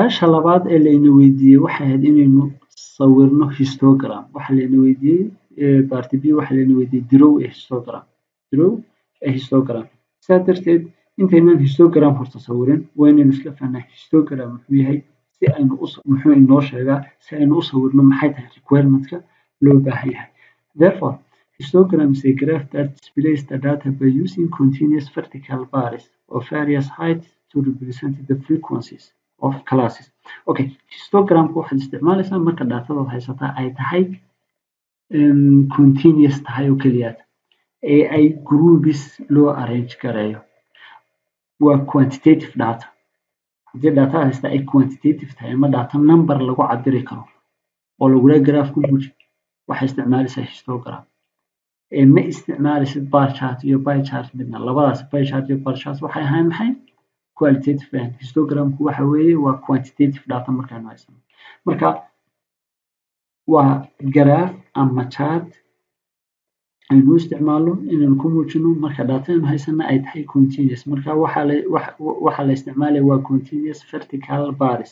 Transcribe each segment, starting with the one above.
su-aasha labaad ee layna weydiiyey waxay ahayd inaynu sawirno histogram waxaa layna weydiiyey party b waxaa layna weydiiyey dirow ee histogram dirow ee histogram saa darteed intaynan histogram horta sawirin waa inaynu isla fahnaa histogram muxuu yahay si aynu muxuu inoo sheegaa si aynu u sawirno maxay tahay requirementka loo baahan yahay therefore histogram is a graph that displays the data by using continuous vertical bars of various heights to represent the frequencies of classes okay histogramka waxaad isticmaalaysaa marka daatadaad haysataa ay tahay continuous tahay oo keliyaad ee ay groups loo arrange gareeyo waa quantitative data haddii daatada haysta ay quantitative tahay ama data number lagu cabiri karo oo lagula graph ku guji waxay isticmaalaysaa histogram ma isticmaalaysid bar chart iyo by chart midna labadaas by chart iyo bar chart waxay ahayn maxay qualitative and histogramku waxa weeye waa quantitative data markaanu haysano marka waa graph ama chart aynu isticmaalno inaynu ku muujino marka dataynu haysana ay tahay continuous marka waxaa la waxaa la isticmaalaya waa continuous vertical bars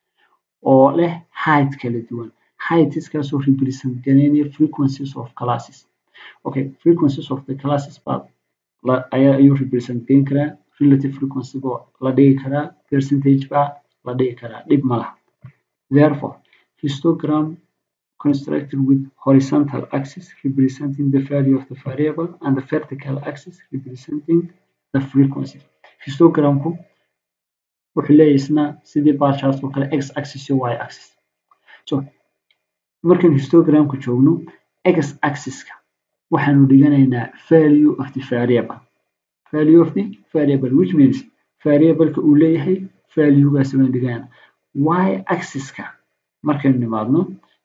oo leh height kala duwan heightskaasoo represent gareynaya frequencies of classes okay frequencies of the classes baa ayaa ayuu represent gayn karaa relative frequency baa la dhigi karaa percentage baa la dhigi karaa dhib ma laha therefore histogram constructed with horizontal axis representing the value of the variable and the vertical axis representing the frequency histogramku wuxuu leeyahay isna sidii bar chart oo kale x axis iyo y axis so markaan histogramka joogno x axiska waxaanu dhiganaynaa value of the variable value of the variable which means variableka uu leeyahay valuegaas baan dhiganaa y axiska markaynu nimaadno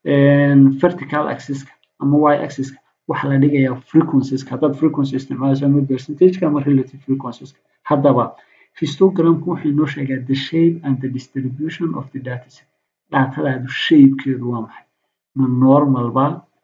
vertical axiska ama y axiska waxaa la dhigayaa frequencieska haddaad frequency isticmaalayso ama percentageka ama relative frequencieska haddaba histogramku wuxuu inoo sheegaa the shape and the distribution of the dataset datadaadu shapekeedu waa maxay ma normal ba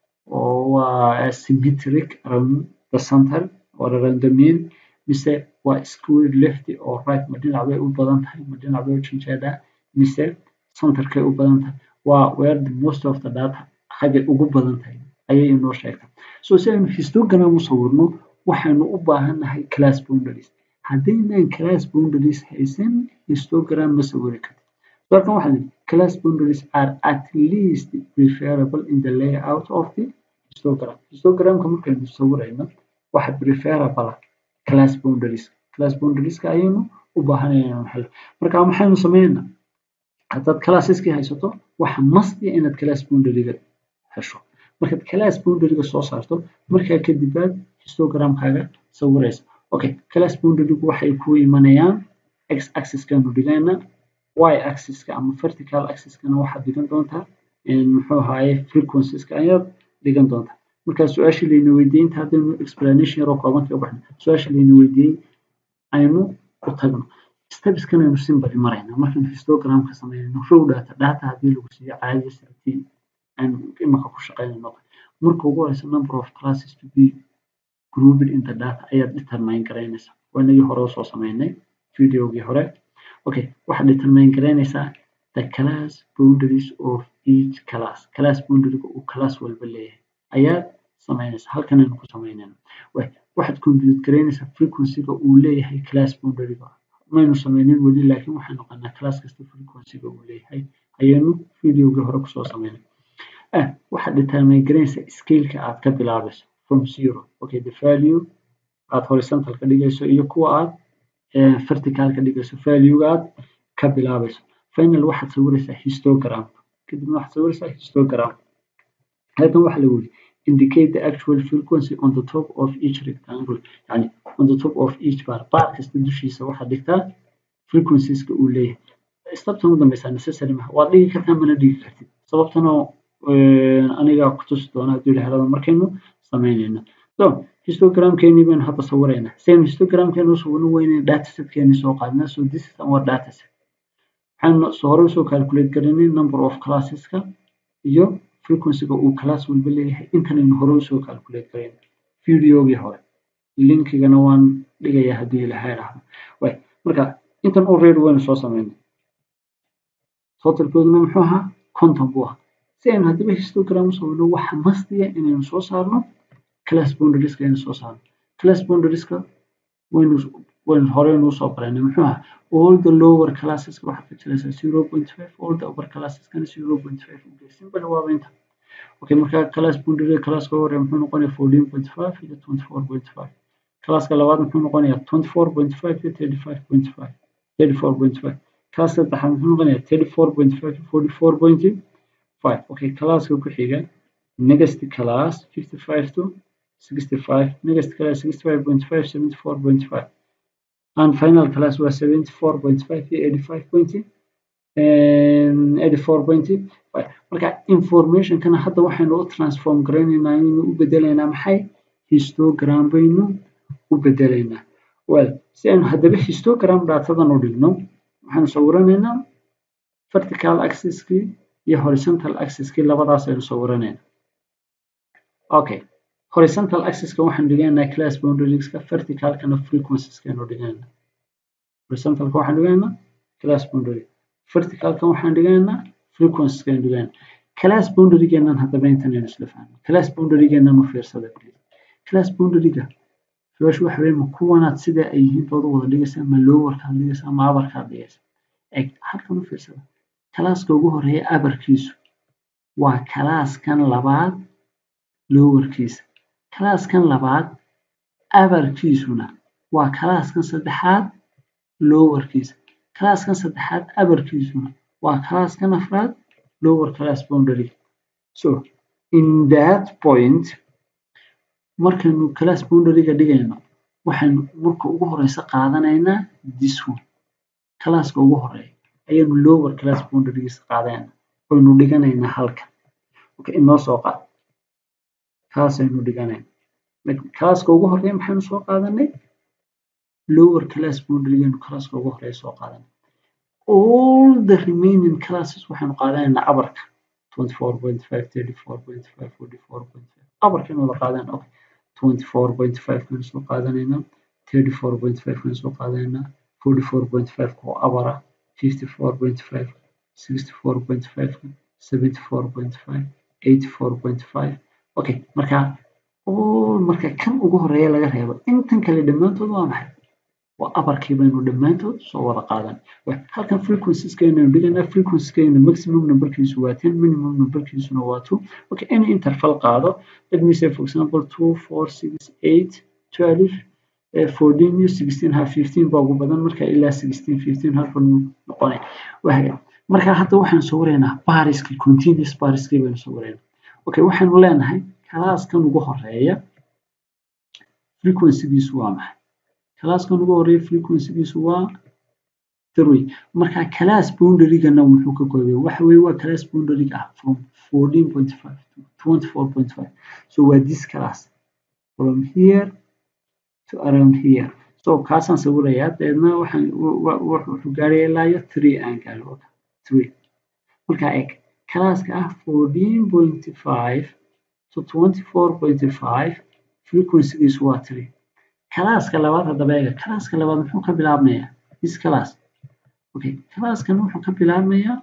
oo waa symmetric around the center or around the mean mise waa square left or right ma dhinac bay u badan tahay ma dhinac bay u janjeedaa mise centerkay u badan tahay waa where the most of the data xaggay ugu badan tahay ayay inoo sheegtaa so si aynu histogram u sawirno waxaynu u baahannahay class boundaries haddaynaan class boundaries haysan histogram ma sawiri kartid markan waxaa lihi class boundaries are at least preferable in the layout of the histogram histogramka markaynu sawirayno waxa preferable class boundaries class boundarieska ayaynu u baahanayna maxal marka maxaynu sameynaa haddaad classeski haysato waxa masti inaad class boundaryga hesho markaad class boundaryga soo saarto markaa kadib baad histogramkaaga sawiraysa okay class boundarygu waxay ku imanayaan x axiskanu dhigaynaa y axiska ama vertical axiskana waxaad dhigan doontaa muxuu ahaaye frequencieska ayaad dhigan doontaa markaa su-aashii layna weydiiyey inta haddaynu explanation yaroo kooban kaga baxno su-aashii layna weydiiyey aynu u tagno stepskan aynu simbali maraynaa markaynu histogramka sameynayno row data data haddii lagu siiyo caadiya sirtii aynu imaka ku shaqeynayno marka ugu horeysa number of classes to be grouped in the data ayaad determine garaynaysaa waa inagii hore usoo sameynay videogii hore okay waxaad determine garaynaysaa the class boundaries of each class class boundaryga uu class walba leeyahay ayaad sameynaysaa halkan aynu ku sameynayna waxaad compute garaynaysaa frequencyga uu leeyahay class boundaryga maynu sameynin weli laakiin waxaan noqonaa class kasta frequencyga uu leeyahay ayaynu videogii hore kusoo sameynay ah waxaad determine garaynaysaa scaleka aad ka bilaabayso from zero okay the value aad horizontal ka dhigayso iyo kuwa aad vertical ka dhigayso valuega aad ka bilaabayso final waxaad sawiraysaa histogram kadibna waxaad sawiraysaa histogram halkan waxaa lagu yiri indicate the actual frequency on the top of each rectangle yani on the top of each bar bar kasta dushiisa waxaad dhigtaa frequencieska uu leeyahay steptan u dambeysa necessary maha waad dhigi kartaa mana dhigi kartid sababtanoo aniga kutusi doona hadduu ilahay markaynu sameynayno so histogramkeenii baynu hadda sawiraynaa saynu histogramkeenu u sawirno weyne datasetkeeni soo qaadnaa so this is our dataset waxaan soo hore usoo calculate garanay number of classeska iyo frequencyga uu class walba leeyahay intanaynu hore usoo calculate garayn videogii hore linkigana waan dhigayaa haddii ilahay dhahdo way marka intan already waynu soo sameynay totalkooduna muxuu ahaa konton buu ahaa si aynu haddaba histogram usoo wino waxa mastiya inaynu soo saarno class boundarieska aynu soo saarno class boundarieska waynu waynu horeynu usoo baranay muxuu ahaa all the lower classes waxaad ka jiraysaa zero point five all the upper classeskana zero point five ugee simple waaba inta okay marka class boundary classka hore muxuu noqonayaa fourteen point five iyo twenty four point five classka labaad muxuu noqonayaa twenty four point five iyo thirty five point five thirty four point five class saddexaad muxuu noqonayaa thirty four point five iyo forty four point five okay classka ku xiga next class fifty five to sixty five next class sixty five point five seventy four point five and final class was 74.5 iyo 85.84.5 marka informationkana hadda waxaynu u transform garaynaynaa inaynu u bedelaynaa maxay histogram baynu u bedelaynaa well si aynu haddaba histogram datadan u dhigno waxaanu sawiranaynaa vertical axis-kii iyo horizontal axis-kii labadaas aynu sawiranaynaa okay horizontal axis-ka waxaan dhigaynaa class boundarieska verticalkana frequencies-ka aynu dhigaynaa horizontalka waxaan dhigaynaa class boundary verticalka waxaan dhigaynaa frequencies-ka aynu dhigaynaa class boundary-geenan haddaba intan aynu isla fahno class boundary-geenan u fiirsada please class boundary-ga su-aashu waxa weeye ma kuwanaad sida ay yihiin dooda wada dhigaysaa ma lowerkaad dhigaysaa ma abarkaad dhigaysaa eg halkan u fiirsada kalaaska ugu horeeya abarkiisu waa kalaaskan labaad lowerkiisa kalaaskan labaad abarkiisuna waa kalaaskan saddexaad lowerkiisa kalaaskan saddexaad abarkiisuna waa kalaaskan afraad lower class boundary so in that point markaynu class boundary-ga dhigayno waxaynu marka ugu horeysa qaadanaynaa this one kalaaska ugu horeeya ayaynu lower class boundary-giisa qaadanaynaa waynu dhiganaynaa halkan okay inoo soo qaad kaasaynu dhiganaynaa kalaaska ugu horeeya maxaynu soo qaadanay lower class boundary-gaynu kalaaska ugu horeeya soo qaadanay all the remaining classes waxaynu qaadanaynaa abarka 24.5 34.5 44.5 abarkaynu wada qaadanayna okay 24.5 kan soo qaadanaynaa 34.5 kan soo qaadanaynaa 44.5 oo abara 54.5 64.5 74.5 84.5 okay marka all marka kan ugu horeeya laga reebo intan kale dhammaantood waa maxay waa abarkii baynu dhammaantood soo wada qaadan halkan frequencieska-aynu dhiganaa frequency-kayna maximum numberkiisu waa 10 minimum numberkiisuna waa 2 okay any interval qaado let me say for example 2 4 6 8 12 14 iyo 16 ha 15 baa ugu badan marka ilaa 16 15 halkan noqonay wahaga marka hadda waxaan sawiraynaa bariskii continuous bariskii baynu sawiraynaa okay waxaanu leenahay kalaaskan ugu horeeya frequency-giisu waa maxay kalaaskan ugu horeeya frequency-giisu waa three marka class boundary-gana wuxuu ka koobaya waxa weeye waa class boundary ah from 14.5 to 24.5 so waa this class from here to around here so kaasaan sawirayaa deedna waxaan wuxuu gaaraya ilaa iyo three aan gaaro three marka eg kalaaska ah 14.5 to 24.5 frequency-giisu waa three kalaaska labaad haddaba eega kalaaska labaad muxuu ka bilaabmayaa this class okay kalaaskan wuxuu ka bilaabmayaa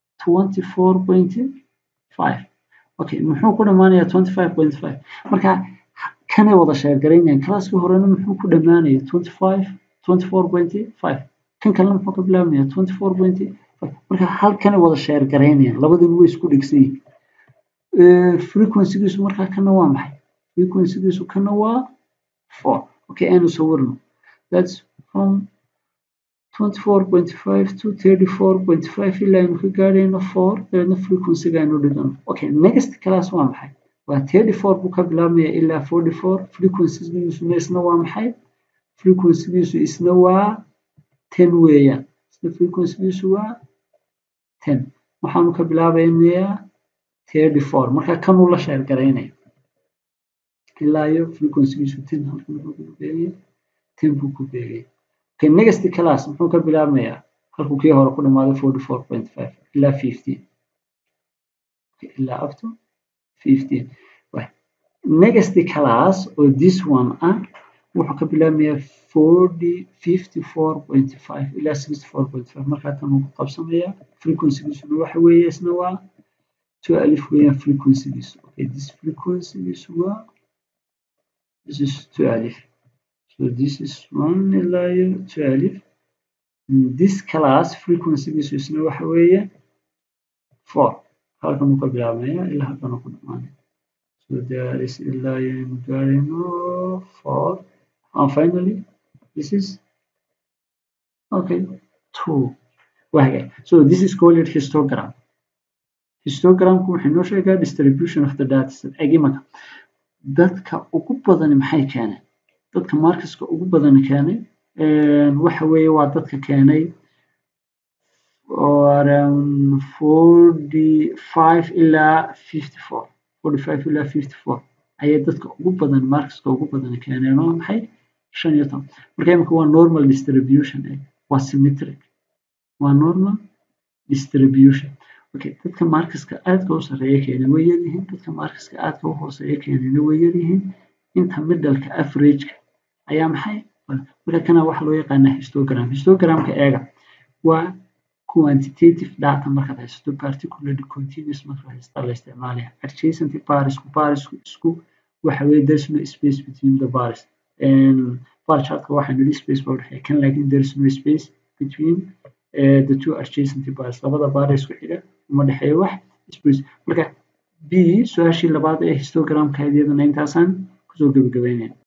24.5 okay muxuu ku dhamaanayaa 25.5 marka kanay wada sheergaraynayaan kalaaskii horena muxuu ku dhamaanaya 25 24.5 kan kalena muxuu ka bilaabmaya 24.5 marka halkanay wada sheergaraynayaan labadan way isku dhegsan yihiin frequency-giisu markaa kana waa maxay frequency-giisu kana waa 4 okay aynu sawirno that's from 24.5 to 34.5 ilaa aynu ka gaarayno 4 dabeedna frequency-ga aynu dhigano okay next class waa maxay waa 34 buu ka bilaabmaya ilaa 44 frequency-giisuna isna waa maxay frequency-giisu isna waa 10 weeyaan isna frequency-giisu waa 10 waxaanu ka bilaabaynayaa 34 marka kanuu la sheer garaynaya ilaa iyo frequency-giisu 10 halkan wuxuu ku beegaya 10 buu ku beegaya okay next class muxuu ka bilaabmayaa halkuu kii hore ku dhamaaday 44.5 ilaa 15 ilaa up to 15 next class oo this one ah wuxuu ka bilaabmayaa forty fifty four point five ilaa sixty four point five markaa tan uu ku qabsamayaa frequencygiisuna waxa weeye isna waa two alif weeyaan frequencygiisu okay this frequencygiisu waa this is two alif so this is one ilaa iyo two alif this class frequencygiisu isna waxa weeye four halkan uu ka bilaabmaya ilaa halkan uu ku dhamaanaya so there is ilaa iyo aynu gaarayno four and finally this is okay two wahagay so this is called histogram histogramku wuxuu inoo sheegaa distribution of the data set eg imanka dadka ugu badani maxay keeneen dadka markaska ugu badani keenay waxa weeye waa dadka keenay around forty five ilaa fifty four forty five ilaa fifty four ayay dadka ugu badan markaska ugu badan keeneen oo maxay shan iyo toban marka imika waa normal distribution eh waa symmetric waa normal distribution okay dadka markaska aadka u sarreeya keenay way yaryihiin dadka markaska aadka u hooseeya keenayna way yaryihiin inta middleka averageka ayaa maxay marka kana waxa loo yaqaanaa histogram histogramka eega waa quantitative data markaad haysato particularly continuous markaad haysata la isticmaalaya adjacent barisku barisku isku waxa weeye there's no space between the baris bar chartka waxaa nidhi space baa udhexeeya kan laakiin there's no space between uh, the two adjacent baris labada bar isku xiga uma dhexeeyo wax space marka b su-aashii labaad ee histogramka iyadana intaasaan kusoo gebagabeynaya